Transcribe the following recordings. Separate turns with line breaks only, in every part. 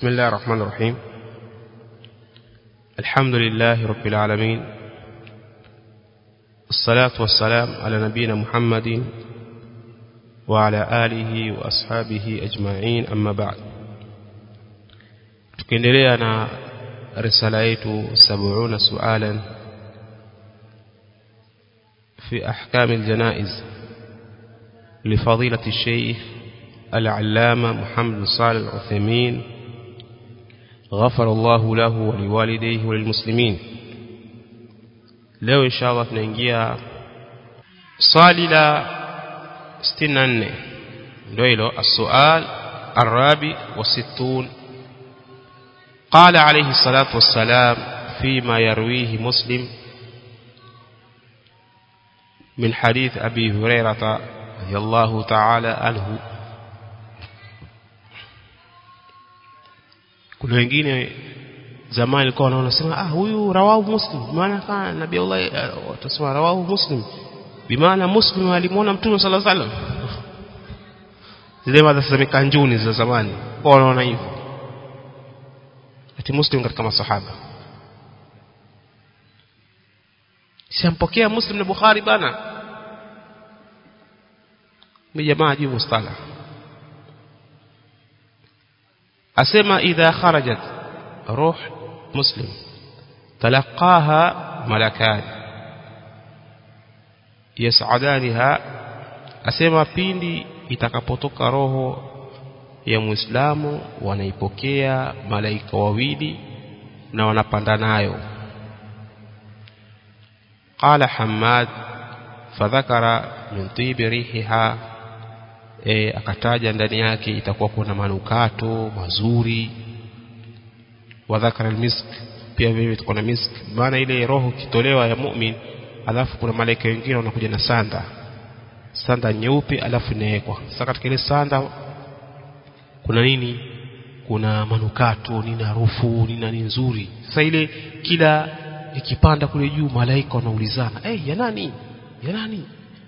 بسم الله الرحمن الرحيم الحمد لله رب العالمين الصلاة والسلام على نبينا محمد وعلى آله وأصحابه أجمعين أما بعد tukiendelea na risala yetu 70 sualan في أحكام الجنائز لفضيلة الشيخ العلامة محمد بن صالح العثيمين غفر الله له ولوالديه وللمسلمين leo inshallah tunaingia swali la 64 ndio hilo السؤال الرابع والستون قال عليه الصلاة والسلام فيما يرويه مسلم من حديث أبي هريرة رضي الله تعالى عنه kuna wengine zamani walikuwa wanaona sema ah huyu rawahu muslim maana kana nabii Allah watasema rawahu muslim bimaana muslim alimuona mtume sallallahu alaihi wasallam zile madhasa mikanjuni za zamani kwa wanaona hivyo ati muslim katika masahaba siampokea muslim na bukhari bana ni jamaa juu mustalah asema idha kharajat ruh muslim talaqaha malakan yas'adaniha asema pindi itakapotoka roho ya muislamu wanaipokea malaika wawili na wanapanda nayo qala hammad fadhakara min tibi rihiha e, akataja ndani yake itakuwa kuna manukato mazuri wadhakara almisk pia vile kuna misk maana ile roho kitolewa ya mu'min alafu kuna malaika wengine wanakuja na sanda sanda nyeupe alafu inawekwa sasa katika ile sanda kuna nini kuna manukato nina harufu nina ni nzuri sasa ile kila ikipanda kule juu malaika wanaulizana eh hey, ya nani ya nani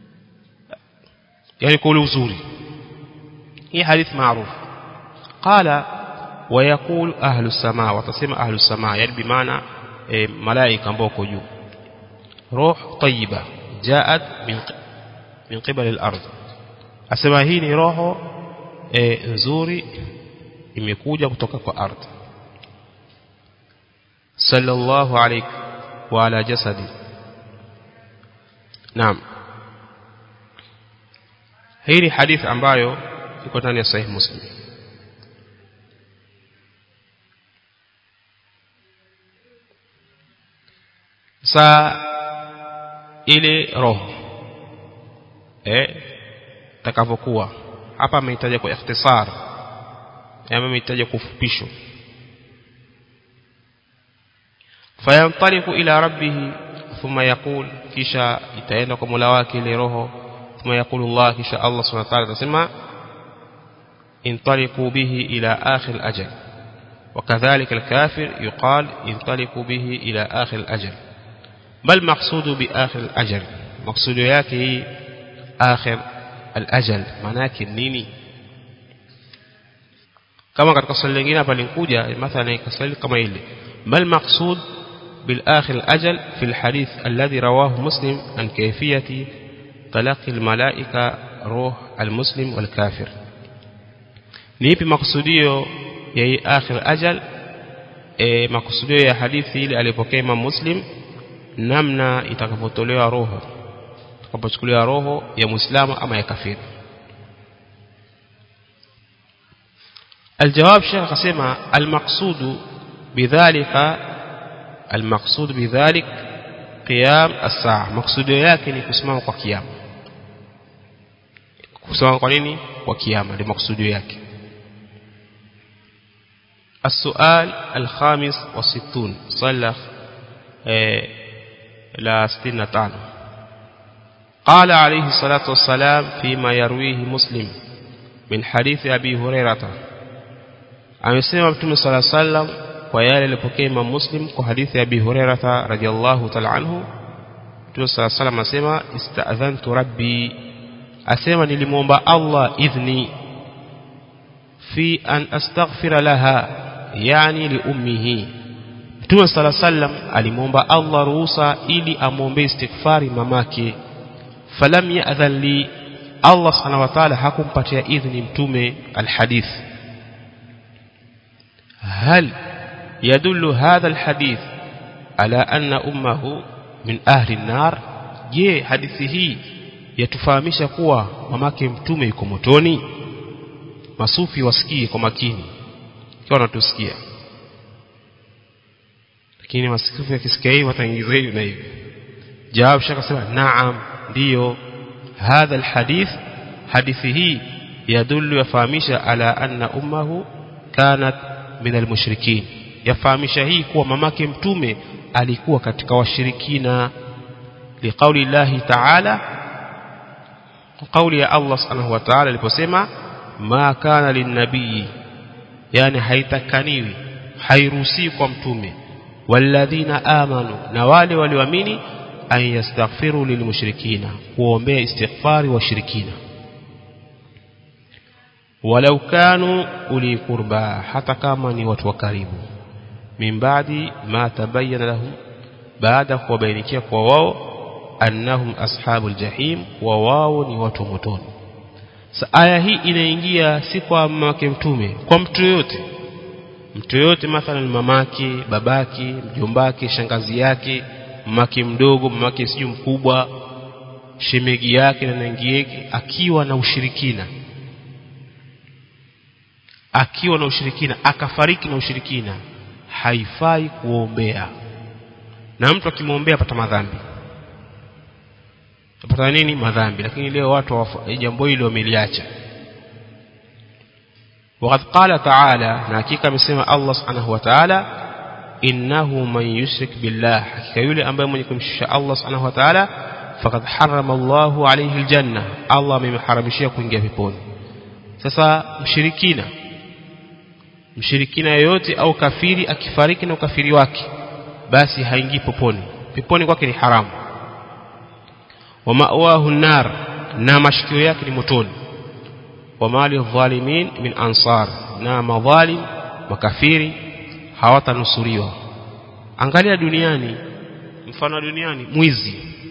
yani kwa ule uzuri hii hadith maarufu qala ويقول أهل السماء وتسمى أهل السماء يعني بمعنى ملائكة ambao juu روح طيبة جاءت من من قبل الأرض asema hii ni roho e, nzuri imekuja kutoka kwa ardhi sallallahu alayhi wa ala jasadi naam hii ni hadithi ambayo iko ndani ya sahih muslim saa ile roho eh takavyokuwa hapa amehitaja kwa ikhtisar ama amehitaja kwa ufupisho fayantaliqu ila rabbih thumma yaqul kisha itaenda kwa Mola wake ile roho thumma yaqulu Allah kisha Allah subhanahu wa ta'ala atasema intaliqu bihi ila akhir al-ajal وكذلك الكافر يقال انطلقوا به إلى آخر الأجل بل مقصود بآخر الأجل مقصود yake آخر الأجل manake nini kama katika swali lingine hapa linkuja mathalan kaswali kama ile mal maqsud bil akhir al ajal fi al hadith alladhi rawahu muslim an kayfiyati talaqi al malaika ruh al muslim wal kafir ni ipi makusudio ya hii akhir ajal e, makusudio ya hadithi ile alipokea Imam Muslim namna itakapotolewa roho itakapochukuliwa roho ya Muislamu ama ya kafiri الجواب شيخ قسم المقصود بذلك المقصود بذلك قيام الساعة مقصود yake ni kusimama kwa kiyama kusimama kwa nini kwa kiyama ndio maksudio yake السؤال الخامس والستون صلى لا ستين تان قال عليه الصلاة والسلام فيما يرويه مسلم من حديث أبي هريرة amesema mtume sala sallam kwa yale alipokea Imam Muslim kwa hadithi ya Abi Hurairah radhiyallahu ta'ala anhu mtume sala sallam asema ista'dhantu rabbi asema nilimuomba Allah idhni fi an astaghfira laha yani liummihi Mtume sala sallam alimwomba Allah ruhusa ili amwombee istighfari mamake falam ya'dhan li Allah subhanahu wa ta'ala hakumpatia idhni mtume alhadith hal yadullu hadha alhadith ala anna ummahu min ahli an-nar je hadithi hii yatufahamisha kuwa mamake mtume yuko motoni masufi wasikie kwa makini ikiwa wanatusikia lakini masufi yakisikia hivi wataingiza hivi na hivi jawab shaka sema naam ndiyo hadha alhadith hadithi hii yadullu yafahamisha ala anna ummahu kanat min almushrikin yafahamisha hii kuwa mamake mtume alikuwa katika washirikina liqauli llahi ta'ala kauli ya Allah subhanahu wa ta'ala aliposema ma kana linnabii yani haitakaniwi hairuhusiwi kwa mtume walladhina amanu na wale walioamini an yastaghfiru lilmushrikina kuombea istighfari washirikina walau kanu uli qurba hata kama ni watu wa karibu min baadi ma tabayyana lahum baada kuwabainikia kwa wao annahum ashabul jahim wa wao ni watu motoni sa aya hii inaingia si kwa mamake mtume kwa mtu yote mtu yote mathalan mamake babake mjombake shangazi yake mamake mdogo mamake siju mkubwa shemegi yake na nangieke akiwa na ushirikina akiwa na ushirikina akafariki na ushirikina haifai kuombea na mtu akimwombea apata madhambi apata nini madhambi lakini leo watu jambo hilo wameliacha وقد قال تعالى نحقيقة مسمى الله سبحانه وتعالى إنه من يشرك بالله حقيقة يولي أنبا من يكون الله سبحانه وتعالى فقد حرم الله عليه الجنة الله من حرمشيه kuingia peponi sasa mshirikina mshirikina yoyote au kafiri akifariki na ukafiri wake basi haingii peponi peponi kwake ni haramu wa ma'wahu nar na mashikio yake ni motoni wa mali dhalimin min ansar na madhalim makafiri hawatanusuriwa angalia duniani mfano duniani mwizi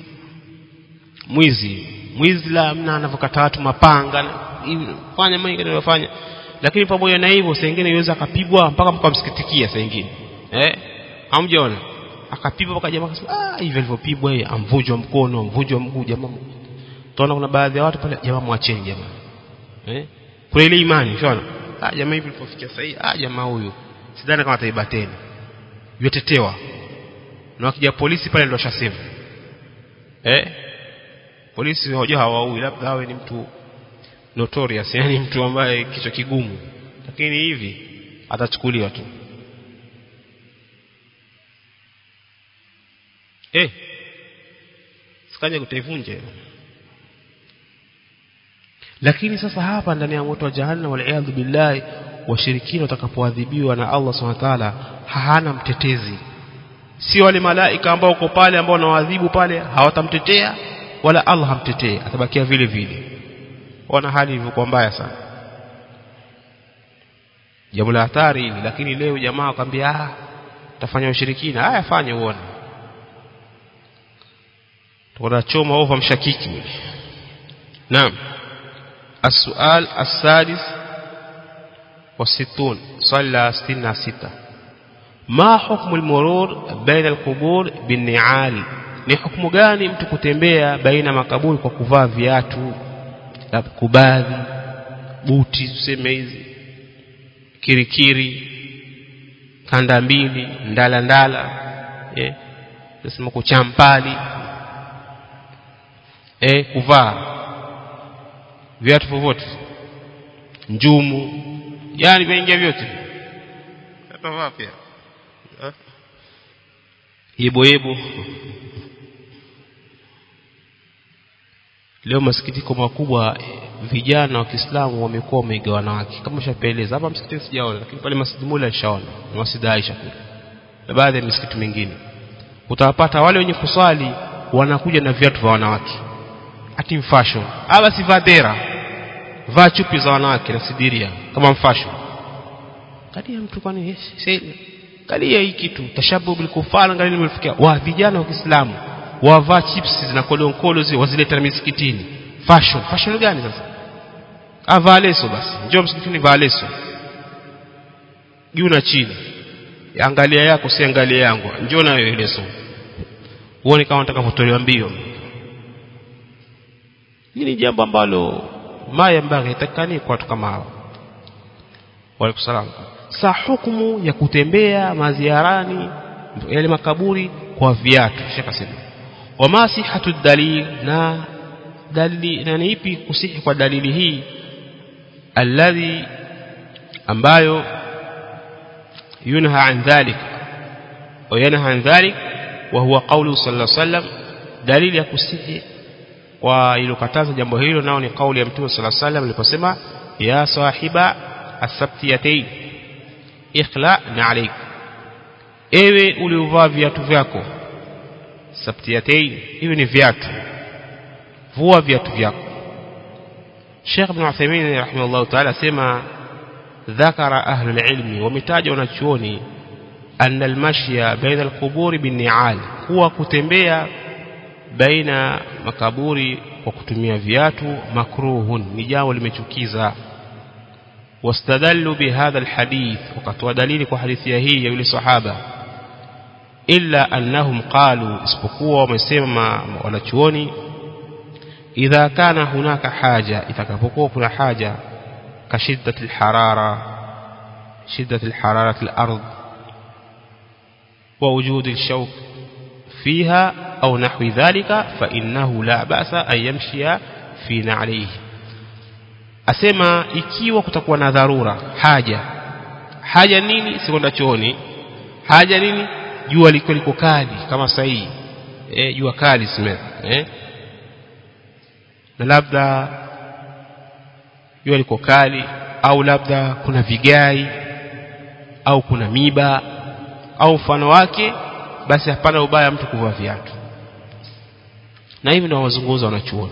mwizi mwizi la mna anavyokata watu mapanga fanya mengi anayofanya lakini pamoja na hivyo saa nyingine yaweza akapigwa mpaka mkamsikitikia saa nyingine eh hamjaona akapigwa mpaka jamaa akasema ah hivi alivyopigwa yeye amvunjwa mkono amvunjwa mguu jamaa tunaona kuna baadhi ya watu pale jamaa mwacheni jamaa eh kuna ile imani unaona ah jamaa hivi alipofikia sahihi ah jamaa huyu sidhani kama ataiba tena yotetewa na wakija polisi pale ndio shasema eh polisi hawajua hawaui labda awe ni mtu notorious yani mtu ambaye kichwa kigumu lakini hivi atachukuliwa tu eh sikaja kutaivunja lakini sasa hapa ndani ya moto wa jahannam wal billahi washirikina watakapoadhibiwa na Allah subhanahu wa ta'ala hana mtetezi si wale malaika ambao uko pale ambao wanawadhibu pale hawatamtetea wala Allah hamtetee atabakia vile vile wana hali ilivyokuwa mbaya sana jambo la hatari hili lakini leo jamaa akwambia ah tafanya ushirikina haya fanye uone tunachoma ova mshakiki yule naam السؤال السادس والستون صلى ستين ستة ما حكم المرور بين القبور بالنعال ni hukumu gani mtu kutembea baina makaburi kwa kuvaa viatu kubadhi buti tuseme hizi kirikiri kanda mbili ndala ndala eh tunasema kuchampali eh kuvaa viatu vyovyote njumu yani vyaingia vyote atavaa pia yebo yebo leo masikitiko makubwa vijana wa Kiislamu wamekuwa wameiga wanawake kama shapeleza hapa msikitini sijaona lakini pale Masjid Mula nishaona na Masjid Aisha kule na baadhi ya misikiti mingine utawapata wale wenye kuswali wanakuja na viatu vya wanawake ati fashion aba si vadera vaa chupi za wanawake na sidiria kama mfashion kadia mtu kwani kalia hii kitu tashabu bil kufar angalia limefikia wa vijana wa Kiislamu wavaa chips na kolonkolo zile wazileta misikitini fashion fashion gani sasa avaa leso basi njoo msikitini vaa leso juu na chini angalia yako si angalia yangu njoo na wewe leso uone kama nataka kutolewa mbio hili ni jambo ambalo maya mbaghi itakani kwa watu kama hao waalaikum salaam sa hukumu ya kutembea maziarani yale makaburi kwa viatu shaka sema wama sihatu dalil na dalili na ni ipi kusihi kwa dalili hii alladhi ambayo yunha an dhalik wa yanha an dhalik wa huwa qawlu sallallahu alayhi wasallam dalili ya kusihi kwa ilokataza jambo hilo nao ni kauli ya mtume sallallahu alayhi wasallam aliposema ya sahiba asabtiyatayn ikhla na alayk ewe uliovaa viatu vyako sabtiyatayn hivi ni viatu vua viatu vyako Sheikh Ibn Uthaymeen rahimahullah ta'ala sema ذكر أهل العلم ومتاج wanachuoni أن المشي بين القبور بالنعال هو kutembea baina makaburi kwa kutumia viatu makruhun ni jambo limechukiza واستدلوا بهذا الحديث وقد دليل حديثه هي يقول الصحابه إلا أنهم قالوا isipokuwa wamesema wanachuoni idha kana hunaka haja itakapokuwa kuna haja كشدة الحرارة شدة الحرارة الأرض ووجود الشوك فيها أو نحو ذلك فإنه لا بأس أن يمشي في نعليه asema ikiwa kutakuwa na dharura haja haja nini sikwenda chooni haja nini jua liko liko kali kama sahihi eh jua kali sime eh na labda jua liko kali au labda kuna vigai au kuna miba au mfano wake basi hapana ubaya mtu kuvaa viatu na hivi ndio wazungumza wanachuoni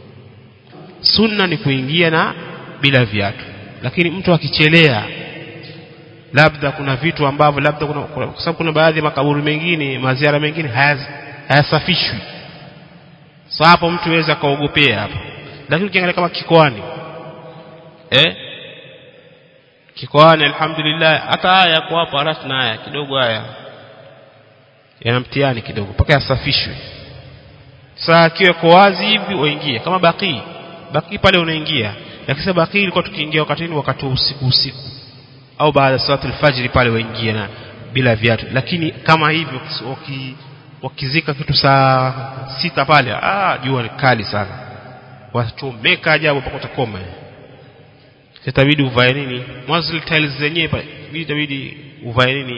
sunna ni kuingia na bila viatu lakini mtu akichelea labda kuna vitu ambavyo labda kuna kwa sababu kuna baadhi ya makaburi mengine maziara mengine hayasafishwi sasa hapo mtu aweza kaogopea hapo lakini ukiangalia kama kikoani eh kikoani alhamdulillah hata haya kwa hapo harafu na haya kidogo haya yana mtihani kidogo mpaka yasafishwe saa akiwa kwa wazi hivi waingie kama baki baki pale unaingia lakini baki ilikuwa tukiingia wakati ni wakati wa usiku usiku au baada ya salatu alfajiri pale waingie na bila viatu lakini kama hivyo waki, wakizika kitu saa sita pale ah jua ni kali sana wachomeka ajabu mpaka utakoma itabidi uvae nini mwanzo tiles zenyewe pale itabidi uvae nini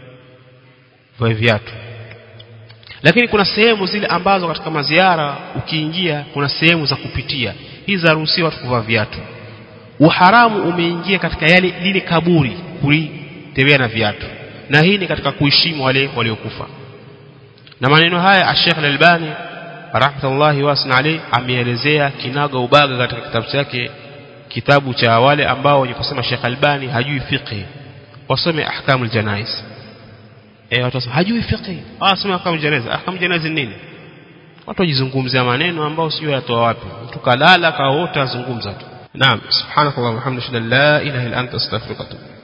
uvae viatu lakini kuna sehemu zile ambazo katika maziara ukiingia kuna sehemu za kupitia hizi zaruhusiwa watu kuvaa viatu uharamu umeingia katika yale lile kaburi kulitembea na viatu na hii ni katika kuheshimu wale waliokufa na maneno haya Sheikh Al-Albani rahmatullahi wasna alayhi ameelezea kinaga ubaga katika kitabu chake kitabu cha wale ambao wenye kusema Sheikh Albani hajui fiqh wasome ahkamul janaiz eh watu wasema hajui fiqh ah sema ahkamul janaiz ahkamul janaiz nini watu wajizungumzia maneno ambao sio yatoa wapi mtu kalala kaota azungumza tu naam subhanakallahumma hamdaka la ilaha illa anta astaghfiruka wa atubu